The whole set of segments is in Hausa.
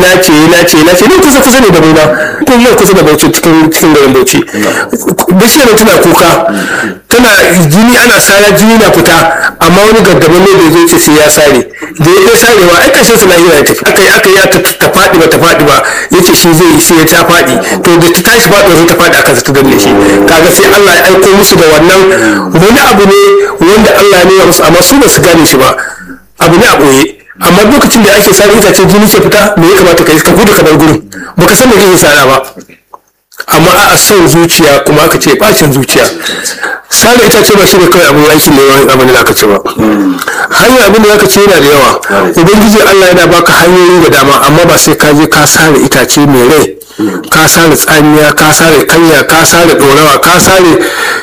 nace ya nace ya nace ne kusa kusa ne da mu ko yau kusa da bauchi cikin cikin garin bauchi bishiyar tana kuka tana jini ana sara jini na fita amma wani gaggaban ne bai zo ce sai ya sare da ya kai sarewa ai kashin su lahira ya tafi aka yi aka yi aka ta faɗi ba ta faɗi ba ya ce shi zai yi sai ya ta faɗi to da ta tashi faɗi sai ta faɗi aka ta danne shi kaga sai Allah ya aiko musu da wannan wani abu ne wanda Allah ne ya musu amma su ba su gane shi ba abu ne a ɓoye amma lokacin da ake sare itace jini ke fita me ya kamata ka yi ka gudu ka bar gurin baka san me kake sara ba amma a son zuciya kuma aka ce bacin zuciya sare itace ba shi ne kawai abin aiki ne wani abin da aka ce ba hanyar abin da aka ce yana da yawa ubangiji Allah yana baka hanyoyi da dama amma ba sai ka je ka sare itace mai rai ka sare tsamiya ka sare kanya ka sare dorawa ka sare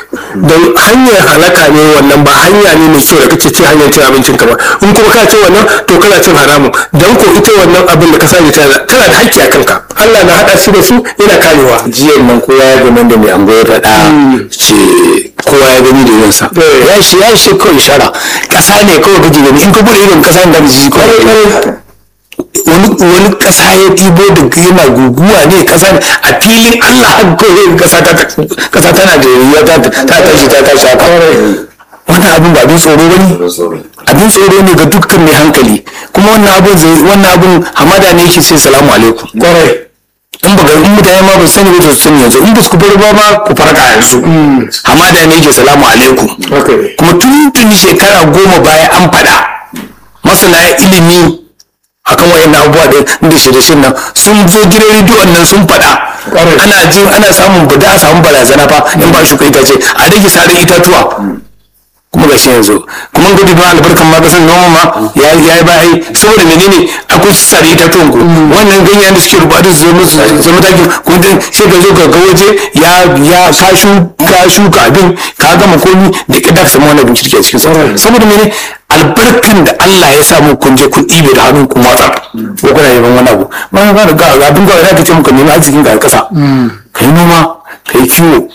don hanyar halaka ne wannan ba hanya ne mai kyau da kake ce hanyar cin abincin ka ba in kuma ka ce wannan to kana cin haramun dan ko ita wannan abin da ka sare tana da haƙƙi a kanka Allah na haɗa shi da su yana karewa jiyan nan kowa ya gani da mai ango ya faɗa ce kowa ya gani da yansa ya shi ya shi kawai shara ƙasa ne kawai kake gani in ka bude idon ƙasa da ji kawai wani wani ƙasa ya ɗibo da yana guguwa ne ƙasa a filin Allah haka kawai ƙasa ta ƙasa tana da riya ta ta tashi ta tashi haka wannan abin ba abin tsoro bane abin tsoro ne ga dukkan mai hankali kuma wannan abin wannan abin hamada ne yake sai salamu alaikum kwarai in ba in mutane ma ba sani ba to sani yanzu in ba su bar ba ma ku farka yanzu hamada ne yake salamu alaikum kuma tun tun shekara goma baya an faɗa masana ilimi akan wayannan abubuwa da da shirye nan sun zo gidan rediyon nan sun faɗa ana jin ana samun bada a samun barazana fa in ba shi kai ta ce a rage sarin itatuwa kuma gashi yanzu kuma gudu ba albarkan ma kasan noma ma ya yi ba ai saboda menene akwai sare itatuwan ku wannan ganyen da suke rubutu su zama su zama taki kun ga sai ka zo ka ga waje ya ya ka shuka shuka abin ka gama komi da kida ka samu wani abinci da ke cikin sa saboda menene albarkan da Allah ya samu kun je kun ɗibe da hannun kun watsa ko kuna yaban wani abu ma ga ga abin ga ya ce muka nemi arzikin ga kasa kai noma kai kiwo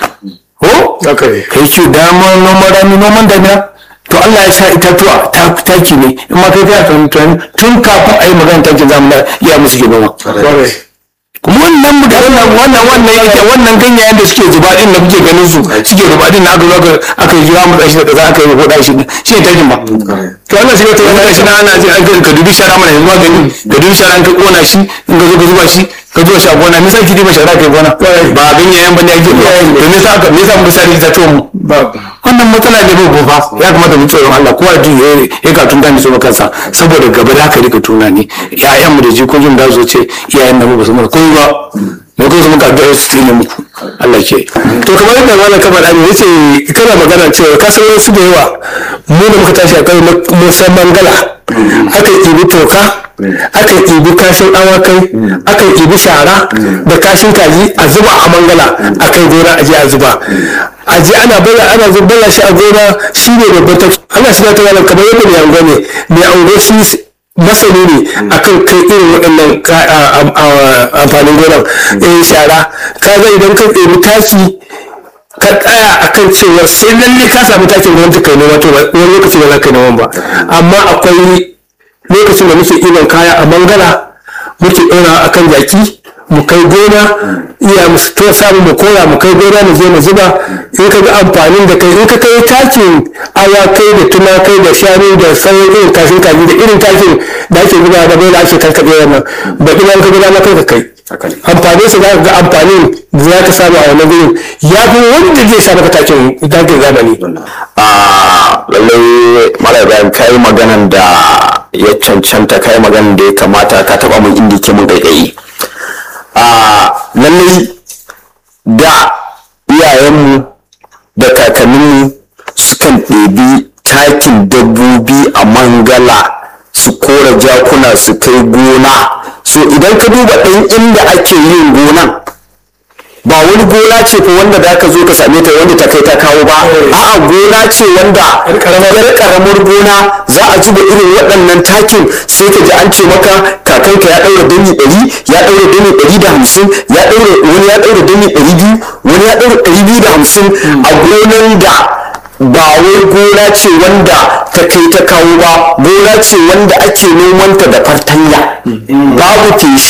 ko kai ce dama noman rani noman damina to Allah ya sa itatuwa ta taki ne in ma kai kai tunani tun kafin a yi magana takin zamani ya musu ke noma kuma wannan mu da wannan wannan wannan yake wannan ganyayen da suke zuba din da kuke ganin su suke zuba din na aka zo aka yi jira mu da shi da kaza aka yi hoda shi shi ne takin ba to Allah sai ta wani shi na ana ji an ka dubi shara mana yanzu magani ka dubi shara an ka kona shi in ka zo ka zuba shi ka zuba shi a gona me sai ki diba shara kai gona ba ganyayen ba ne ake ba to me yasa me yasa muka sani ta to mu wannan matsala ne ba fa ya kamata mu tsoron Allah kowa ji ya ka tun da so kansa saboda gaba da ka rika tuna ne ƴaƴan mu da jikokin da zo ce iyayen nan ba su mana komai ba me ko su muka ga su tine muku Allah ke to kamar yadda malam ka faɗa ne yace kana magana cewa ka san wasu da yawa mu da muka tashi a kai musamman gala aka ibi toka aka ibi kashin awakai aka ibi shara da kashin kaji a zuba a mangala a kai gona a je a zuba a je ana bala ana zuba shi a gona shi ne babban ta Allah shi ta malam kamar yadda mai ango ne mai ango shi masani ne akan kai irin waɗannan amfanin gonan eh shara ka ga idan ka ɗebi taki ka tsaya akan cewa sai lalle ka samu takin gwamnati kai noma to wani lokaci ba za ka noma ba amma akwai lokacin da muke ɗiban kaya a mangala muke ɗora akan jaki mu kai gona iya mu to samu mu kora mu kai gona mu je mu zuba in ka ga amfanin da kai in ka kai takin awakai da tumakai da shanu da sauran irin kashin kaji da irin takin da ake zuba da bai da ake karkaɗe wannan ba ina ka gida na kai ka kai amfanin su za ka ga amfanin da za ka samu a wannan gurin ya fi wanda zai sa maka takin takin zamani. lallai mara bayan kai maganan da ya cancanta kai maganan da ya kamata ka taba mun inda ke mun gaigayi a lallai da iyayenmu da kakanninmu sukan ɗebi takin dabbobi a mangala su kora jakuna su kai gona so idan ka duba ɗan inda ake yin gonan ba wani gona ce fa wanda da ka zo ka same ta wanda ta kai ta kawo ba a'a gona ce wanda karamar karamar gona za a zuba irin waɗannan takin sai ka ji an ce maka kakanka ya ɗaura dani ɗari ya ɗaura dani ɗari da hamsin ya ɗaura wani ya ɗaura dani ɗari biyu wani ya ɗaura ɗari biyu da hamsin a gonan da ba wai gona ce wanda ta kai ta kawo ba gona ce wanda ake nomanta da fartanya babu feshi